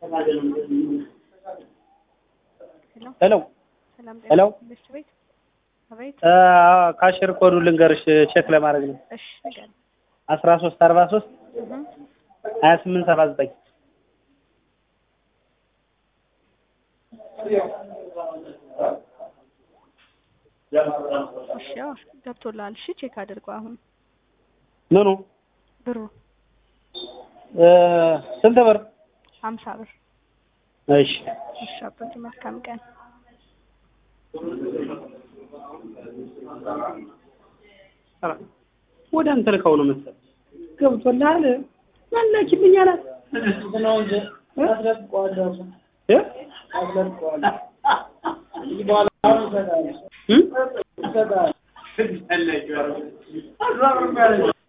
ሄሎ ሰላም ሄሎ ትምህርት ቤት አቤት። ካሽር ኮዱ ልንገርሽ ቼክ ለማድረግ ነው። እሺ ንገረኝ። አስራ ሶስት አርባ ሶስት እህ ሀያ ስምንት ሰባ ዘጠኝ እሺ ያው ገብቶልሃል። እሺ ቼክ አድርገው አሁን ምኑ ብሩ እ ስንት ብር? ሀምሳ ብር። እሺ እሺ አባቴ መልካም ቀን። ወደ አንተ ልከው ነው መሰለኝ። ገብቶልሃል? መለኪልኝ አላት እ? እ?